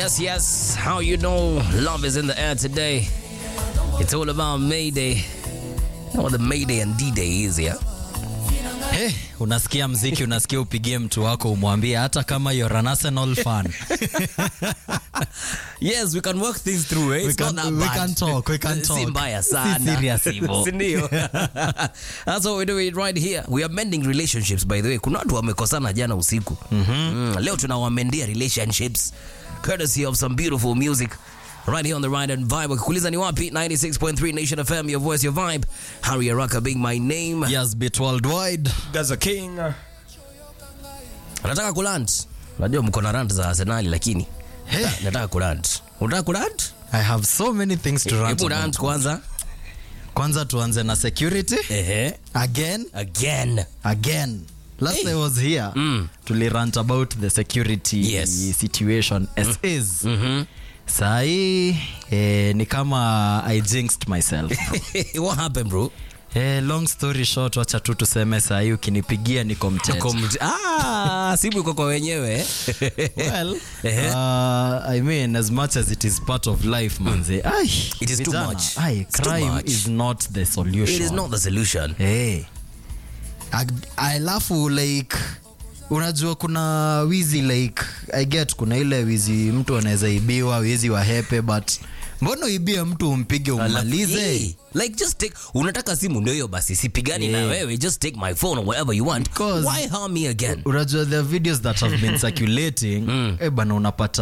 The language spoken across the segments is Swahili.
Yes, yes. How you know love is in the air today? It's all about Mayday. You know what the Mayday and D-Day is, yeah? Hey, unasikia mziki unasikia upigie mtu wako umwambie hata kama you're an Arsenal fan Yes, we can work things through, eh? We It's not can- that we bad. can talk, we can Si talk. mbaya Si sana. serious hivyo. Si ndio? That's what we're doing right here. We are mending relationships by the way. Kuna watu wamekosana jana usiku. Mm, leo tunawamendia relationships courtesy of some beautiful music. Right here on the Ride and Vibe. Ukikuuliza ni wapi? 96.3 Nation FM, your voice, your vibe. Harry Araka being my name. yes bit worldwide Gaza King. Nataka kuland. Najua mko na rant za Arsenal lakini Hey. nataka- nataka kuland. Unataka kuland? i have so many things to rant Hebu about. rant kwanza. kwanza tuanze na security Ehe. again Again. again last Hey. i was here Mm. tulirant about the security Yes. situation as is Mhm. sahii eh, ni kama i jinxed myself What happened, bro? eh, long story short wacha tu tuseme sahii ukinipigia niko mteja Uko mj- ah, simu iko kwa wenyewe well Ehe. uh, i mean as much as it is part of life manze ai, It is too vijana, much. ai, It's too crime much. is not the solution It is not the solution. hey. Ag- alafu like unajua kuna wizi like i get kuna ile wizi mtu anaweza ibiwa wizi wa hepe but mbona uibie mtu umpige umalize Hey, like just take unataka simu ndio hiyo basi sipigani na Yeah. wewe just take my phone or whatever you want Because- why harm me again unajua there are videos that have been circulating mm. eh bana unapata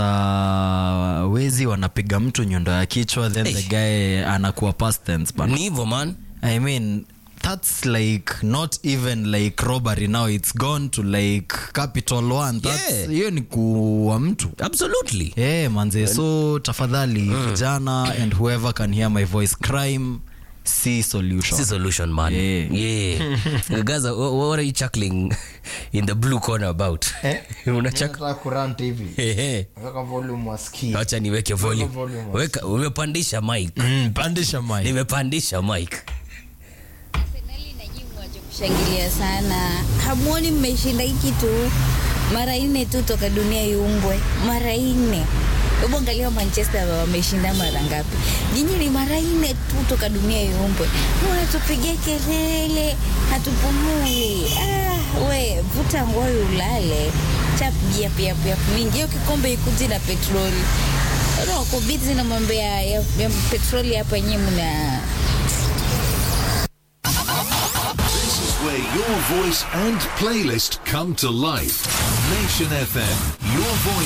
wezi wanapiga mtu nyundo ya kichwa then the guy anakuwa past tense bana ni hivyo man i mean that's like not even like robbery now it's gone to like capital one That's- Yeah. hiyo ni kuwa mtu absolutely hey, manze so tafadhali vijana and whoever can hear my voice crime si solution si solution man Yeah. yeah guys uh, wha- what are you chuckling in the blue corner about unachaka Ehe. acha niweke volume volume. weka umepandisha mic mm, pandisha mic. nimepandisha mic Arsenali na nyinyi mwache kushangilia sana. Hamuoni mmeshinda hii kitu mara nne tu toka dunia iumbwe, mara nne. Hebu angalia Manchester wameshinda mara ngapi? Nyinyi ni mara nne tu toka dunia iumbwe, unatupigia kelele, hatupumui. Ah, we vuta ngoyo ulale, chap yap yap yap mingi. Hiyo kikombe ikuji na petroli Roko bizi na mambo ya, ya, ya petroli hapa yenyewe mna This is where your voice and playlist come to life. Nation FM, your voice.